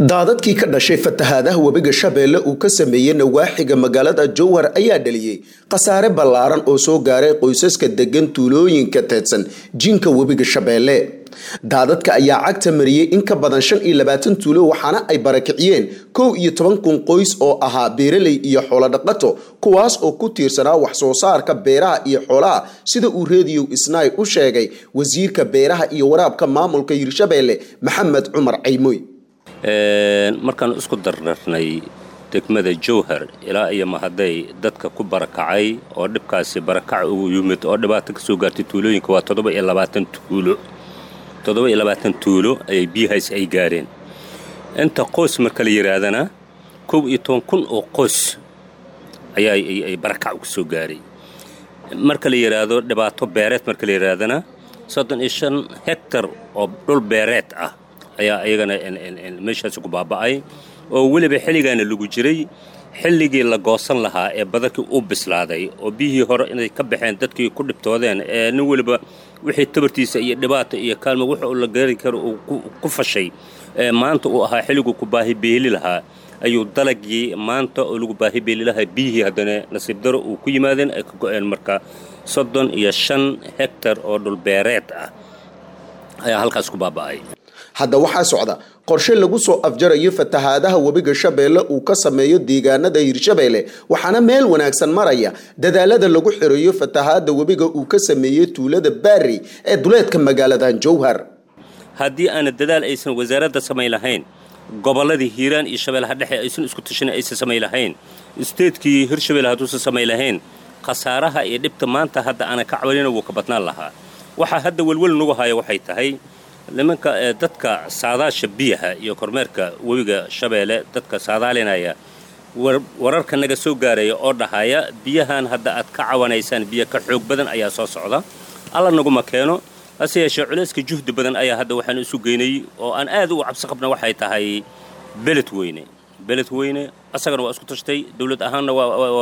daadadkii ka dhashay fatahaadaha webiga shabeelle uu ka sameeyey nawaaxiga magaalada jowhar ayaa dhaliyey khasaare ballaaran oo soo gaaray qoysaska degan tuulooyinka teedsan jinka webiga shabeelle daadadka ayaa cagta mariyey in ka badan shan iyo labaatan tuulo waxaana ay barakiciyeen kow iyo toban kun qoys oo ahaa beeraley iyo xoolodhaqato kuwaas oo ku tiirsanaa wax soo saarka beeraha iyo xoolaha sida uu reediyow isnaay u sheegay wasiirka beeraha iyo waraabka maamulka hirshabeelle maxamed cumar caymoy markaan isku dardarnay degmada jowhar ilaa iyo mahaday dadka ku barakacay oo dhibkaasi barakac ugu yimid oo dhibaato ka soo gaartay tuulooyinka waa toddoba iyo labaatan tuulo toddoba iyo labaatan tuulo ayay biyahaas ay gaareen inta qoys marka la yidhaahdana kow iyo toban kun oo qoys ayaa ay barakac uga soo gaaray marka la yidhaahdo dhibaato beereed marka la yidhaahdana soddon iyo shan hektar oo dhul beereed ah ayaa iyagana meeshaasi ku baaba'ay oo weliba xilligaana lagu jiray xilligii la goosan lahaa ee badarkii u bislaaday oo biyihii hore inay ka baxeen dadkii ku dhibtoodeen ee nin weliba wixii tabartiisa iyo dhibaata iyo kaalmo wuxa uu la gaari karo uu ku fashay maanta uu ahaa xilliguu ku baahi beeli lahaa ayuu dalagii maanta oo lagu baahi beeli lahaa biyihii haddana nasiib daro uu ku yimaadeen ay ka go'een marka soddon iyo shan hektar oo dhulbeereed ah ayaa halkaas ku baaba'ay hadda waxaa socda qorshe lagu soo afjarayo fatahaadaha webiga shabeelle uu ka sameeyo deegaanada hirshabeelle waxaana meel wanaagsan maraya dadaalada lagu xireeyo fatahaada webiga uu ka sameeyey tuulada baari ee duleedka magaaladan jowhar haddii aana dadaal aysan wasaaradda samayn lahayn gobolladii hiiraan iyo shabeellaha dhexe aysan isku tashan aysan samayn lahayn isteedkii hirshabelle hadduusan samayn lahayn khasaaraha iyo dhibta maanta hadda aana ka cabalina wuu ka badnaan lahaa waxaa hadda welwel nagu haya waxay tahay nimanka dadka saadaasha biyaha iyo kormeerka webiga shabeelle dadka saadaalinaya wararka naga soo gaaraya oo dhahaya biyahan hadda aad ka cawanaysaan biyo ka xoog badan ayaa soo socda alla naguma keeno hase yeeshee culayska juhdi badan ayaa hadda waxaan isu geynay oo aan aad ugu cabsi qabna waxay tahay beled weyne beled weyne asagana waa isku tashtay dowlad ahaanna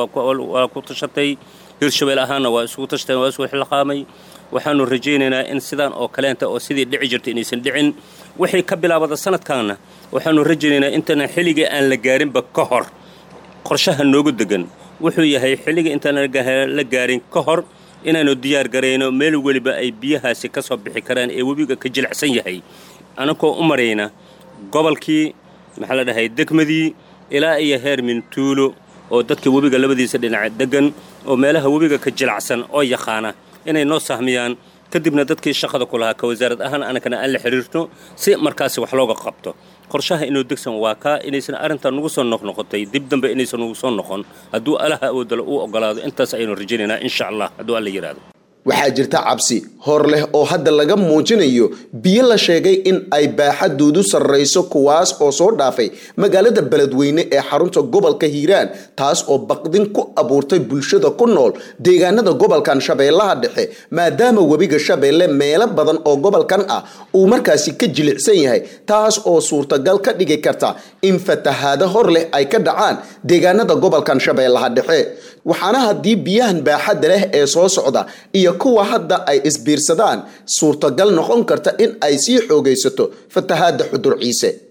waa ku tashatay hirshabelle ahaanna waa isugu tashteen waa isku xilqaamay waxaanu rajaynaynaa in sidaan oo kaleenta oo sidii dhici jirta inaysan dhicin wixii ka bilaabada sanadkaanna waxaanu rajaynaynaa intaanan xilligii aan la gaarinba ka hor qorshaha noogu degan wuxuu yahay xilligii intaan la gaarin ka hor inaanu diyaar garayno meel weliba ay biyahaasi ka soo bixi karaan ee webiga ka jilicsan yahay anakoo u marayna gobolkii maxaa la dhahay degmadii ilaa iyo heer mintuulo oo dadka webiga labadiisa dhinaca degan oo meelaha webiga ka jilacsan oo yaqaana inay noo sahmiyaan kadibna dadkii shaqada ku lahaa ka wasaarad ahaan anakana aan la xidhiirto si markaasi wax looga qabto qorshaha inuu degsan waa kaa inaysan arrintan nugu soo noqnoqotay dib dambe inaysan nugu soo noqon hadduu alaha awoodala uu ogolaado intaas ayaynu rajaynaynaa insha allah hadduu alla yidhaahdo waxaa jirta cabsi hor leh oo hadda laga muujinayo biyo la sheegay in ay baaxadoodu sarrayso kuwaas oo soo dhaafay magaalada beledweyne ee xarunta gobolka hiiraan taas oo baqdin ku abuurtay bulshada ku nool deegaanada gobolkan shabeellaha dhexe maadaama webiga shabeelle meelo badan oo gobolkan ah uu markaasi ka jilicsan yahay taas oo suurtagal ka dhigi karta in fatahaado hor leh ay ka dhacaan deegaanada gobolkan shabeellaha dhexe waxaana haddii biyahan baaxadda leh ee soo socda iyo kuwa hadda ay isbiirsadaan suurtagal noqon karta in ay sii xoogaysato fatahaadda xudur ciise